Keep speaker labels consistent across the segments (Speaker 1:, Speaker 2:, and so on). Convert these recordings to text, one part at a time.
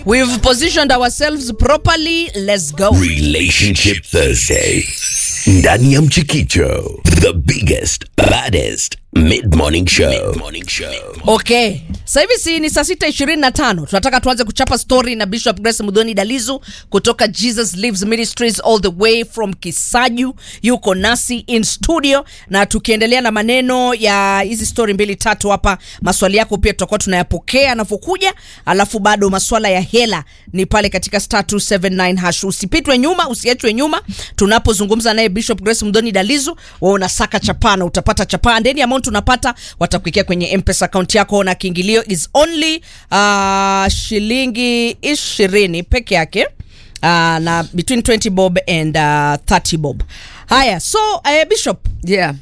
Speaker 1: We've positioned ourselves properly. Let's go.
Speaker 2: Relationship Thursday. Ndani ya Mchikicho, the biggest, baddest mid-morning show. Mid-morning show.
Speaker 1: Okay, sasa hivi si ni saa sita ishirini na tano. Tunataka tuanze kuchapa story na Bishop Grace Mudhoni Dalizu kutoka Jesus Lives Ministries all the way from Kisaju, yuko nasi in studio, na tukiendelea na maneno ya hizi story mbili tatu hapa, maswali yako pia tutakuwa tunayapokea anavyokuja, alafu bado maswala ya hela ni pale katika star 279 hash. Usipitwe nyuma, usiachwe nyuma tunapozungumza naye Bishop Grace Mudhoni Dalizu. Wewe unasaka chapaa na utapata chapaa, ndeni amount unapata watakuwekea kwenye mpesa account yako, na kiingilio is only uh, shilingi ishirini peke yake uh, na between 20 bob and uh, 30 bob. Haya, so uh, Bishop,
Speaker 3: Yeah.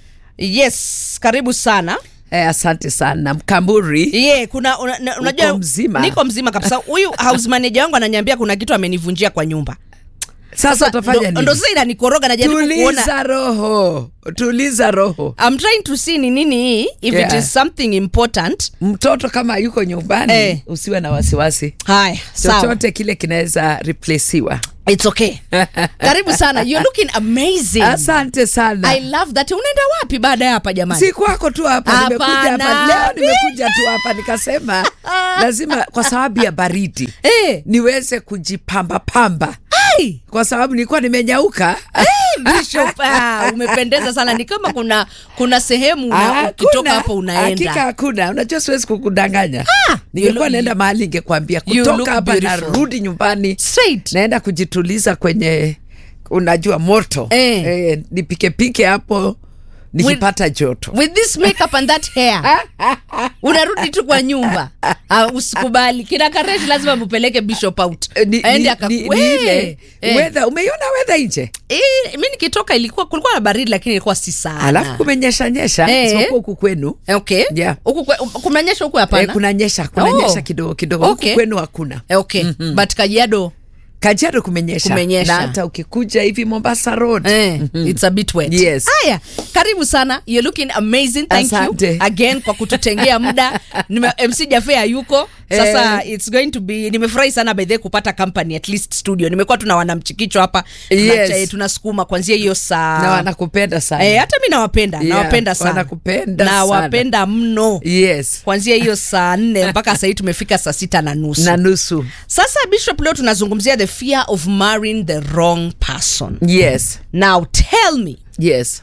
Speaker 1: yes, karibu sana.
Speaker 3: Eh, asante sana Mkamburi.
Speaker 1: Ye, kuna una, na- unajua
Speaker 3: mzima?
Speaker 1: niko mzima kabisa. Huyu house manager wangu ananiambia kuna kitu amenivunjia kwa nyumba.
Speaker 3: Sasa utafanya
Speaker 1: ndo-
Speaker 3: nini?
Speaker 1: ndo sasa inanikoroga najaribu kuona
Speaker 3: Tuliza roho, tuliza roho.
Speaker 1: I'm trying to see ni nini hii if
Speaker 3: Yeah.
Speaker 1: it is something important.
Speaker 3: Mtoto kama yuko nyumbani
Speaker 1: Eh.
Speaker 3: usiwe na wasiwasi,
Speaker 1: Haya, sawa.
Speaker 3: chochote kile kinaweza replaceiwa.
Speaker 1: It's okay. Karibu sana. You're looking amazing.
Speaker 3: Asante sana.
Speaker 1: I love that. Unaenda wapi baada ya hapa jamani?
Speaker 3: si kwako tu hapa, nimekuja
Speaker 1: Hapana.
Speaker 3: hapa leo, nimekuja tu hapa nikasema lazima kwa sababu ya baridi
Speaker 1: Eh.
Speaker 3: niweze kujipamba pamba,
Speaker 1: Ai!
Speaker 3: kwa sababu nilikuwa nimenyauka.
Speaker 1: Bishop, ah, umependeza sana. Ni kama kuna kuna sehemu una,
Speaker 3: Ah,
Speaker 1: ukitoka
Speaker 3: hakuna.
Speaker 1: hapo unaenda.
Speaker 3: Hakika hakuna. Unajua siwezi kukudanganya.
Speaker 1: Ah, you
Speaker 3: Ningekuwa
Speaker 1: look-
Speaker 3: naenda mahali ningekwambia
Speaker 1: you look
Speaker 3: kutoka hapa
Speaker 1: beautiful.
Speaker 3: narudi nyumbani
Speaker 1: Straight.
Speaker 3: naenda kujituliza kwenye unajua moto
Speaker 1: Eh.
Speaker 3: Eh, nipikepike hapo nikipata joto.
Speaker 1: With this makeup and that hair. Unarudi tu kwa nyumba. Uh, usikubali. Kina Karesh lazima mupeleke Bishop out.
Speaker 3: Eh, ni-
Speaker 1: Aende
Speaker 3: ni-
Speaker 1: aka-
Speaker 3: ni- ni
Speaker 1: Wee!
Speaker 3: ile
Speaker 1: Eh.
Speaker 3: weather, umeiona weather nje
Speaker 1: Eh, mi nikitoka ilikuwa kulikuwa na baridi lakini ilikuwa si sana.
Speaker 3: alafu kumenyesha nyesha
Speaker 1: Eh.
Speaker 3: isipokuwa huku kwenu
Speaker 1: Okay.
Speaker 3: Yeah.
Speaker 1: Huku kwe- kumenyesha huku hapana.
Speaker 3: eh, kunanyesha kunanyesha kidogo kidogo
Speaker 1: Okay.
Speaker 3: huku kwenu hakuna
Speaker 1: Eh, okay. But Kajiado
Speaker 3: Kajiado kumenyesha,
Speaker 1: Kumenyesha.
Speaker 3: na hata ukikuja hivi Mombasa Road
Speaker 1: eh, it's a bit wet.
Speaker 3: Yes.
Speaker 1: Haya, karibu sana. You're looking amazing. Thank
Speaker 3: Asante.
Speaker 1: you again kwa kututengea muda. Nime, MC Jafe hayuko. Sasa it's going to be nimefurahi sana by the way kupata company at least studio. Nimekuwa tuna wanamchikicho hapa. Tuna-
Speaker 3: Yes.
Speaker 1: eh, tunasukuma kuanzia hiyo saa.
Speaker 3: na wanakupenda sana
Speaker 1: Eh, hata mi nawapenda.
Speaker 3: Yeah,
Speaker 1: nawapenda sana.
Speaker 3: wanakupenda sana.
Speaker 1: Nawapenda mno.
Speaker 3: yes
Speaker 1: Kuanzia hiyo saa nne mpaka saa hii tumefika saa sita na nusu.
Speaker 3: na nusu
Speaker 1: Sasa Bishop, leo tunazungumzia the fear of marrying the wrong person.
Speaker 3: yes
Speaker 1: Now tell me,
Speaker 3: yes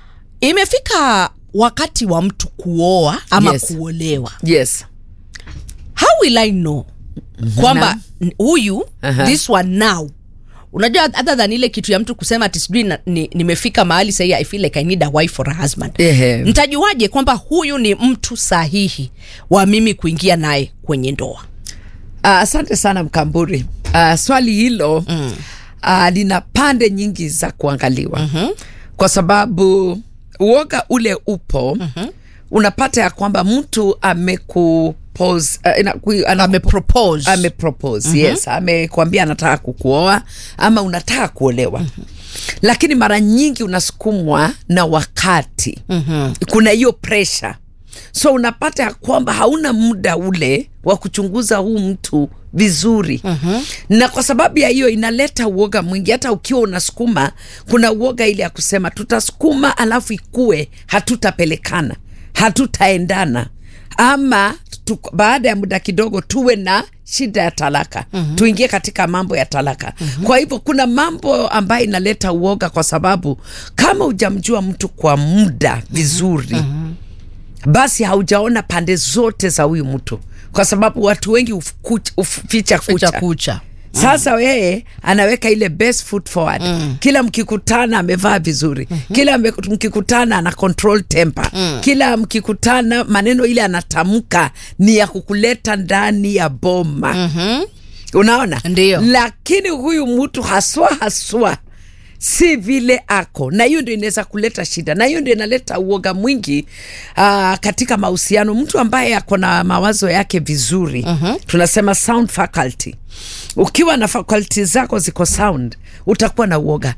Speaker 1: imefika wakati wa mtu kuoa ama
Speaker 3: Yes.
Speaker 1: kuolewa,
Speaker 3: yes
Speaker 1: how will I know kwamba n- huyu
Speaker 3: Aha.
Speaker 1: this one now unajua other than ile kitu ya mtu kusema ati sijui na- ni- nimefika mahali sahii i feel like i need a wife for a husband
Speaker 3: Ehe.
Speaker 1: ntajuaje kwamba huyu ni mtu sahihi wa mimi kuingia naye kwenye ndoa
Speaker 3: Ah, asante sana Mkamburi. Uh, swali hilo mm. uh, lina pande nyingi za kuangaliwa mm-hmm. kwa sababu uoga ule upo mm-hmm. unapata ya kwamba mtu amekupose uh, inaku- ana-
Speaker 1: amepropose
Speaker 3: amepropose mm-hmm. yes amekwambia anataka kukuoa ama unataka kuolewa mm-hmm. lakini mara nyingi unasukumwa na wakati mm-hmm. kuna hiyo pressure so unapata ya kwamba hauna muda ule wa kuchunguza huu mtu vizuri mm-hmm. na kwa sababu ya hiyo inaleta uoga mwingi hata ukiwa unasukuma kuna uoga ile ya kusema tutasukuma alafu ikue hatutapelekana hatutaendana ama tu, baada ya muda kidogo tuwe na shida ya talaka mm-hmm. tuingie katika mambo ya talaka mm-hmm. kwa hivyo kuna mambo ambayo inaleta uoga kwa sababu kama hujamjua mtu kwa muda vizuri mm-hmm. basi haujaona pande zote za huyu mtu kwa sababu watu wengi uficha uf, ficha
Speaker 1: kucha
Speaker 3: kucha
Speaker 1: kucha
Speaker 3: sasa yeye anaweka ile best foot forward mm. kila mkikutana amevaa vizuri mm-hmm. kila mme- mkikutana ana control temper mm. kila mkikutana maneno ile anatamka ni ya kukuleta ndani ya boma mm-hmm. unaona
Speaker 1: Ndiyo.
Speaker 3: lakini huyu mtu haswa haswa si vile ako na hiyo ndio inaweza kuleta shida na hiyo ndio inaleta uoga mwingi uh, katika mahusiano mtu ambaye ako na mawazo yake vizuri uh-huh. tunasema sound faculty ukiwa na faculty zako ziko sound utakuwa na uoga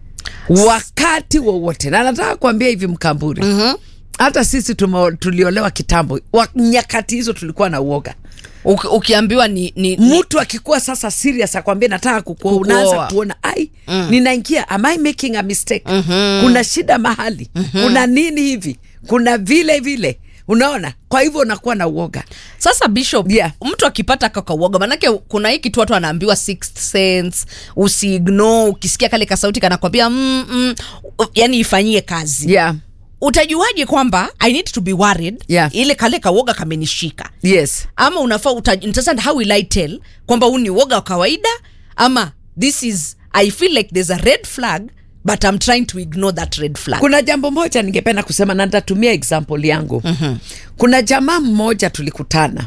Speaker 3: wakati wowote na nataka kuambia hivi mkamburi uh-huh. hata sisi tumo, tuliolewa kitambo wa, nyakati hizo tulikuwa na uoga
Speaker 1: Uki, ukiambiwa ni, ni, ni
Speaker 3: mtu akikuwa sasa serious akwambia nataka kukuoa
Speaker 1: Kukuoa.
Speaker 3: unaanza kuona ai ninaingia am I making a mistake kuna shida mahali kuna nini hivi kuna vile vile unaona kwa hivyo unakuwa na uoga
Speaker 1: sasa bishop
Speaker 3: Yeah.
Speaker 1: mtu akipata kakauoga manake kuna hii kitu watu anaambiwa sixth sense usiignore ukisikia kale kasauti kanakwambia mm, mm, yani ifanyie kazi
Speaker 3: yeah
Speaker 1: utajuaje kwamba i need to be worried
Speaker 3: Yeah.
Speaker 1: ile kale kauoga kamenishika
Speaker 3: yes
Speaker 1: ama unafaa uta- understand how will I tell kwamba huu ni uoga wa kawaida ama this is i feel like there's a red flag but i'm trying to ignore that red flag
Speaker 3: kuna jambo moja ningependa kusema na nitatumia example yangu mm-hmm. kuna jamaa mmoja tulikutana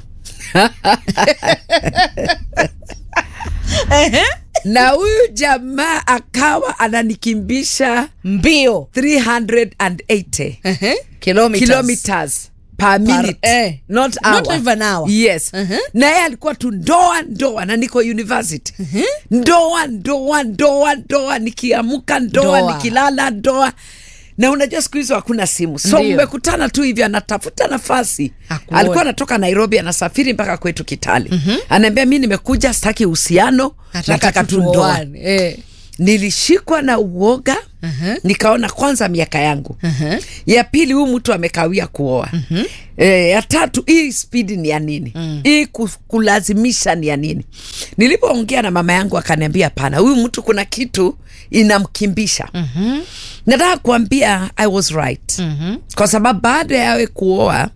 Speaker 3: na huyu jamaa akawa ananikimbisha
Speaker 1: mbio
Speaker 3: 380
Speaker 1: Ehe. kilometers.
Speaker 3: kilometers per minute
Speaker 1: eh.
Speaker 3: not
Speaker 1: Not
Speaker 3: hour.
Speaker 1: even hour.
Speaker 3: yes
Speaker 1: Mhm.
Speaker 3: na yeye alikuwa tu ndoa ndoa na niko university ndoa ndoa ndoa ndoa nikiamka ndoa,
Speaker 1: Ndoa.
Speaker 3: nikilala ndoa na unajua siku hizo hakuna simu so
Speaker 1: Ndio.
Speaker 3: mmekutana tu hivi anatafuta nafasi
Speaker 1: Akuone.
Speaker 3: alikuwa anatoka nairobi anasafiri mpaka kwetu kitale mm-hmm. anaambia mi nimekuja sitaki uhusiano nataka tu ndoa
Speaker 1: tuoane. Eh.
Speaker 3: nilishikwa na uoga
Speaker 1: Mhm.
Speaker 3: nikaona kwanza miaka yangu
Speaker 1: Mhm.
Speaker 3: ya pili huyu mtu amekawia kuoa e, ya tatu hii spidi ni ya nini hii ku- kulazimisha ni ya nini nilipoongea na mama yangu akaniambia hapana huyu mtu kuna kitu inamkimbisha nataka kuambia i was right kwa sababu baada ya yawe kuoa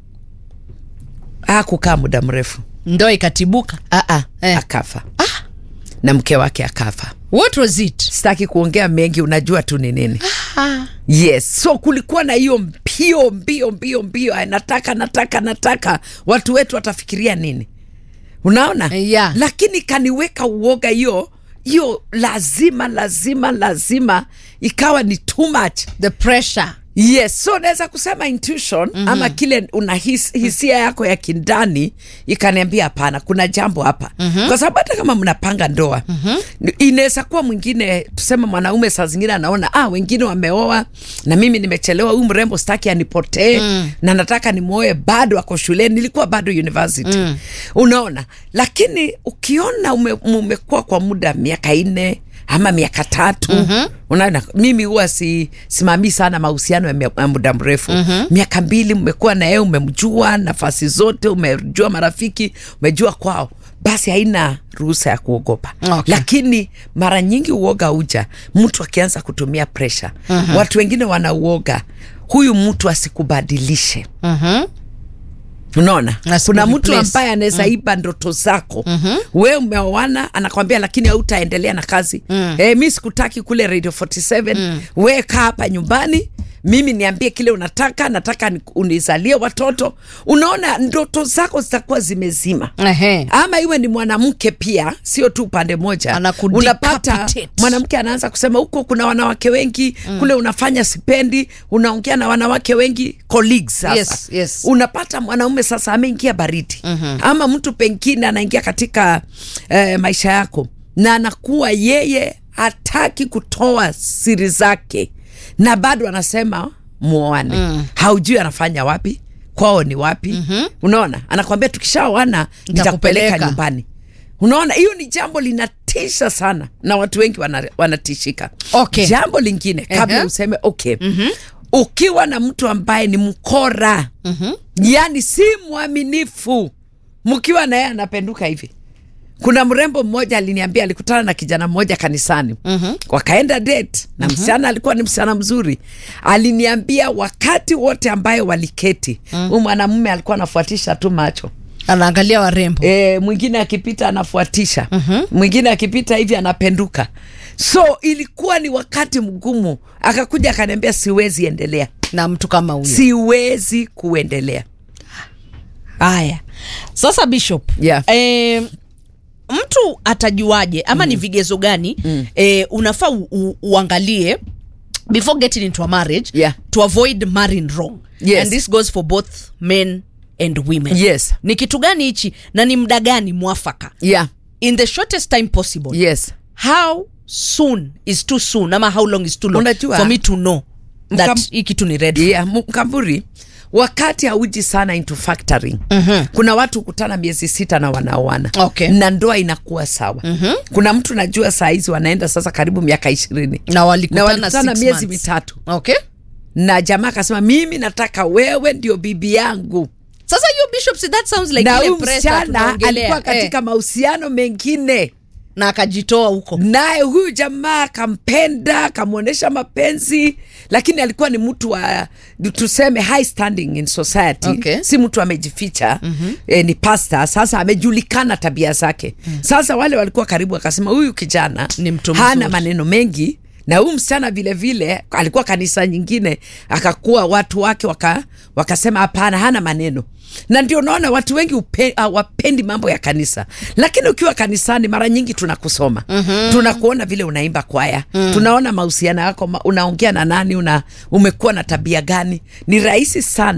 Speaker 3: hakukaa muda mrefu
Speaker 1: ndoa ikatibuka
Speaker 3: Aa,
Speaker 1: Eh.
Speaker 3: akafa na mke wake akafa
Speaker 1: what was it
Speaker 3: sitaki kuongea mengi unajua tu ni nini
Speaker 1: ah.
Speaker 3: yes so kulikuwa na hiyo mbio mbio mbio mbio Ay, nataka nataka nataka watu wetu watafikiria nini unaona
Speaker 1: Yeah.
Speaker 3: lakini kaniweka uoga hiyo hiyo lazima lazima lazima ikawa ni too much
Speaker 1: the pressure
Speaker 3: yes so naweza kusema intuition mm-hmm. ama kile una his, hisia yako ya kindani ikaniambia hapana kuna jambo hapa mm-hmm. kwa sababu hata kama mnapanga ndoa mm-hmm. inaweza kuwa mwingine tuseme mwanaume saa zingine anaona ah wengine wameoa na mimi nimechelewa huyu mrembo staki anipotee mm. na nataka nimwoe bado ako shuleni nilikuwa bado university mm. unaona lakini ukiona ume, umekuwa kwa muda miaka nne ama miaka tatu mm-hmm. unaona mimi huwa si simamii sana mahusiano ya mia- ya muda mrefu mm-hmm. miaka mbili mmekuwa na yeye umemjua nafasi zote umejua marafiki umejua kwao basi haina ruhusa ya kuogopa
Speaker 1: Okay.
Speaker 3: lakini mara nyingi uoga uja mtu akianza kutumia presha mm-hmm. watu wengine wanauoga huyu mtu asikubadilishe
Speaker 1: Mhm.
Speaker 3: unaona
Speaker 1: Asiku
Speaker 3: kuna mtu
Speaker 1: replace.
Speaker 3: ambaye anaweza iba ndoto zako mm-hmm. we umeoana anakwambia lakini hautaendelea na kazi mm. e, mi sikutaki kule radio 47 mm. we kaa hapa nyumbani mimi niambie kile unataka nataka ni- unizalie watoto unaona ndoto zako zitakuwa zimezima
Speaker 1: Ehe.
Speaker 3: ama iwe ni mwanamke pia sio tu upande moja
Speaker 1: Anaku
Speaker 3: unapata
Speaker 1: decapitate.
Speaker 3: mwanamke anaanza kusema huko kuna wanawake wengi mm. kule unafanya sipendi unaongea na wanawake wengi colleagues sasa
Speaker 1: Yes, yes.
Speaker 3: unapata mwanaume sasa ameingia baridi mm-hmm. ama mtu pengine anaingia katika eh, maisha yako na anakuwa yeye hataki kutoa siri zake na bado anasema muoane mm. haujui anafanya wapi kwao ni wapi mm-hmm. unaona anakwambia tukishaoana nitakupeleka
Speaker 1: Nitakupeleka.
Speaker 3: nyumbani unaona hiyo ni jambo linatisha sana na watu wengi wana, wanatishika
Speaker 1: Okay.
Speaker 3: jambo lingine kabla
Speaker 1: Ehe.
Speaker 3: useme okay mm-hmm. ukiwa na mtu ambaye ni mkora mm-hmm. yani si mwaminifu mkiwa na yeye anapenduka hivi kuna mrembo mmoja aliniambia alikutana na kijana mmoja kanisani mm-hmm. wakaenda date na mm-hmm. msichana alikuwa ni msichana mzuri aliniambia wakati wote ambayo waliketi mm. huyu mwanamume alikuwa anafuatisha tu macho
Speaker 1: anaangalia warembo
Speaker 3: e, mwingine akipita anafuatisha mm-hmm. mwingine akipita hivi anapenduka so ilikuwa ni wakati mgumu akakuja akaniambia siwezi endelea
Speaker 1: na mtu kama huyo
Speaker 3: siwezi kuendelea
Speaker 1: haya sasa bishop
Speaker 3: Yeah.
Speaker 1: eh, mtu atajuaje ama ni vigezo gani mm. eh, unafaa u, u, uangalie before getting into a marriage
Speaker 3: Yeah.
Speaker 1: to avoid marrying wrong
Speaker 3: Yes.
Speaker 1: and this goes for both men and women
Speaker 3: Yes.
Speaker 1: ni kitu gani hichi na ni mda gani mwafaka
Speaker 3: yeah
Speaker 1: in the shortest time possible
Speaker 3: yes
Speaker 1: how soon is too soon ama how long is too long
Speaker 3: Unajua-
Speaker 1: for me to know that
Speaker 3: Mkam-
Speaker 1: hii kitu ni red flag.
Speaker 3: yeah, Mkamburi wakati hauji sana into factoring mm-hmm. kuna watu kutana miezi sita na wanaoana
Speaker 1: Okay.
Speaker 3: na ndoa inakuwa sawa mm-hmm. kuna mtu najua saa hizi wanaenda sasa karibu miaka ishirini
Speaker 1: na walikutana,
Speaker 3: na walikutana
Speaker 1: six
Speaker 3: miezi
Speaker 1: months.
Speaker 3: mitatu
Speaker 1: okay
Speaker 3: na jamaa akasema mimi nataka wewe ndio bibi yangu
Speaker 1: sasa hiyo bishop see, that sounds like
Speaker 3: na
Speaker 1: ile
Speaker 3: huyu
Speaker 1: pressure
Speaker 3: msichana
Speaker 1: tunaongelea.
Speaker 3: alikuwa katika
Speaker 1: eh,
Speaker 3: mahusiano mengine
Speaker 1: na akajitoa huko
Speaker 3: naye huyu jamaa akampenda akamwonyesha mapenzi lakini alikuwa ni mtu wa tuseme high standing in society
Speaker 1: Okay.
Speaker 3: si mtu amejificha mm-hmm. eh, ni pasta sasa amejulikana tabia zake mm. sasa wale walikuwa karibu akasema huyu kijana
Speaker 1: Ni mtu
Speaker 3: hana
Speaker 1: mzuri.
Speaker 3: maneno mengi na huyu msichana vile vile alikuwa kanisa nyingine akakuwa watu wake waka, wakasema hapana hana maneno na ndio naona watu wengi upe, uh, wapendi mambo ya kanisa lakini ukiwa kanisani mara nyingi tunakusoma mm-hmm. tunakuona vile unaimba kwaya mm. tunaona mahusiano yako ma- unaongea na nani una umekuwa na tabia gani ni rahisi sana